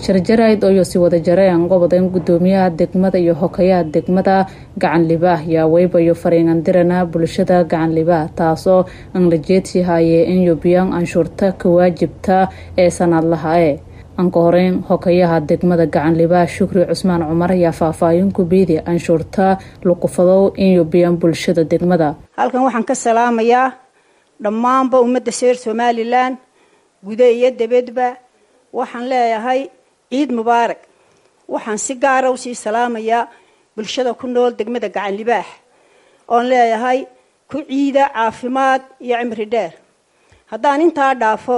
sharjarayd oo si wada jareen gobodan gudoomiyaha degmada iyo hokayaha degmada gacan libaah yaa weybayo fariingandirana bulshada gacan libaah taasoo aan la jeedsi haye in yubiyan anshuurta ka waajibta ee sanadlaha e anka horeyn hokayaha degmada gacan libaah shukri cusmaan cumar ayaa faahfaahin ku biidi anshuurta luqufadow in yubiyan bulshada degmada halkan waxaan ka salaamayaa dhammaanba ummadda reer somalilan gude iyo debedba waxaan leeyahay ciid mubaarak waxaan si gaara usii salaamayaa bulshada ku nool degmada gacan libaax oon leeyahay ku ciida caafimaad iyo cimri dheer haddaan intaa dhaafo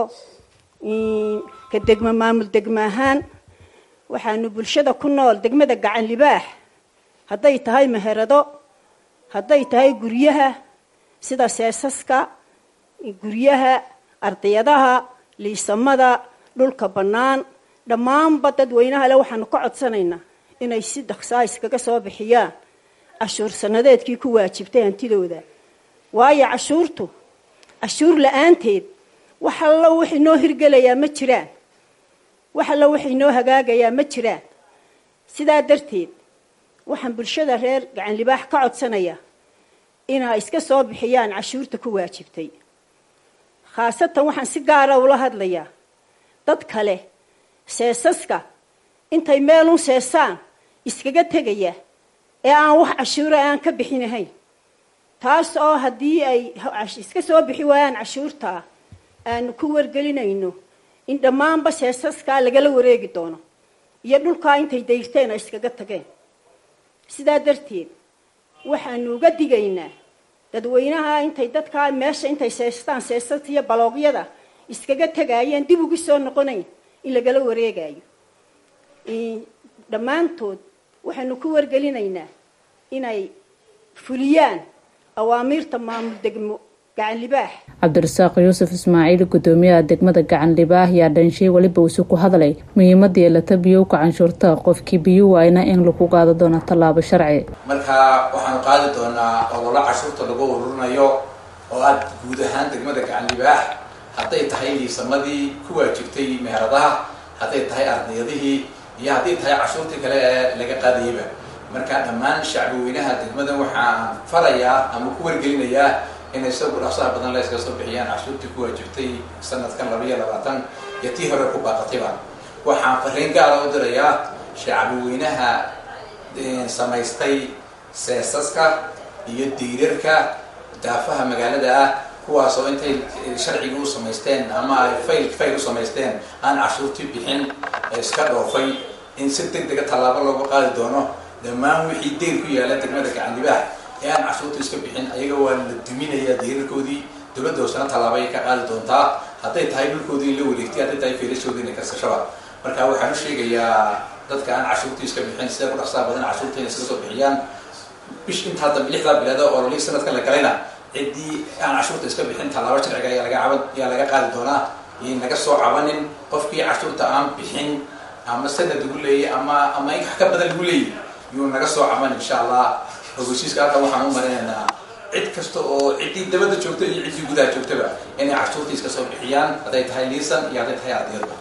ka degmo maamul degmo ahaan waxaanu bulshada ku nool degmada gacan libaax hadday tahay meherado hadday tahay guryaha sida seesaska guryaha ardayadaha liisamada dhulka bannaan dhammaanba dadweynaha le waxaanu ka codsanaynaa inay si dhaqsaa iskaga soo bixiyaan cashuur sanadeedkii ku waajibtay hantidooda waayo cashuurtu cashuur la-aanteed wax allo wax inoo hirgelayaa ma jiraan wax allo wax inoo hagaagayaa ma jiraan sidaa darteed waxaan bulshada reer gacan libaax ka codsanayaa inay iska soo bixiyaan cashuurta ku waajibtay khaasatan waxaan si gaara ula hadlayaa dad kale seesaska intay meelun seesaan iskaga tegaya ee aan wax cashuura aan ka bixinahayn taas oo haddii ay iska soo bixi waayaan cashuurtaa aanu ku wargelinayno in dhammaanba seesaskaa lagala wareegi doono iyo dhulkaa intay dayrteen ay iskaga tageen sidaa darteed waxaanu uga digaynaa dadweynaha intay dadkaa meesha intay seestaan seesasta iyo baloogyada iskaga tagaayeen dib ugu soo noqonayn in lagala wareegayo dhammaantood waxaanu ku wargelinaynaa inay fuliyaan awaamiirta maamul degmo gacan libaax cabdirasaaq yuusuf ismaaciil gudoomiyaha degmada gacan libaax yaa dhanshay weliba usi ku hadlay muhiimada yeelata biyowka canshuurta qofkii biyo waayna in lagu qaado doono tallaabo sharci marka waxaanu qaadi doonaa ololo cashuurta lagu ururinayo oo aad guud ahaan degmada gacan libaax hadday tahay liisamadii ku waajibtay meheradaha hadday tahay ardayadihii iyo hadday tahay cashuurtii kale ee laga qaadayaba marka dhammaan shacbi weynaha degmada waxaan farayaa ama ku wargelinayaa inay isagu dhaqsaha badan la iska soo bixiyaan cashuurtii ku waajibtay sanadkan laba iyo labaatan iyo tii hore ku baaqatayba waxaan fariin gaara u dirayaa shacbi weynaha samaystay seesaska iyo diirarka daafaha magaalada ah kuwaas oo intay sharciga u samaysteen ama ay fayl fayl u samaysteen aan cashuurtii bixin iska dhoofay in si deg dega tallaabo looga qaadi doono dhammaan wixii deyr ku yaala degmada gacan libaax ee aan cashuurta iska bixin ayaga waa la duminayaa diirarkoodii dowladda hoosena tallaabo ay ka qaadi doontaa hadday tahay dhulkoodii in la wareegtay hadday tahay feelashoodii inay karsashaba marka waxaan u sheegayaa dadka aan cashuurtii iska bixin sida ku dhaqsaha badan cashuurta inay iska soo bixiyaan bish intaa dambe lixdaa bilaada oo lolii sanadkan la galayna ciddii aan cashuurta iska bixin tallaabo sharciga ayaa laga caban ayaa laga qaadi doonaa iyo naga soo cabanin qofkii cashuurta aan bixin ama sanad lagu leeyay ama ama in wax ka badan lagu leeyay yuu naga soo caban insha allah ogeysiiska halkan waxaan u marinaynaa cid kasta oo ciddii dabadda joogta iyo ciddii gudaha joogtaba inay cashuurtii iska soo bixiyaan hadday tahay liisan iyo hadday tahay ardiyadba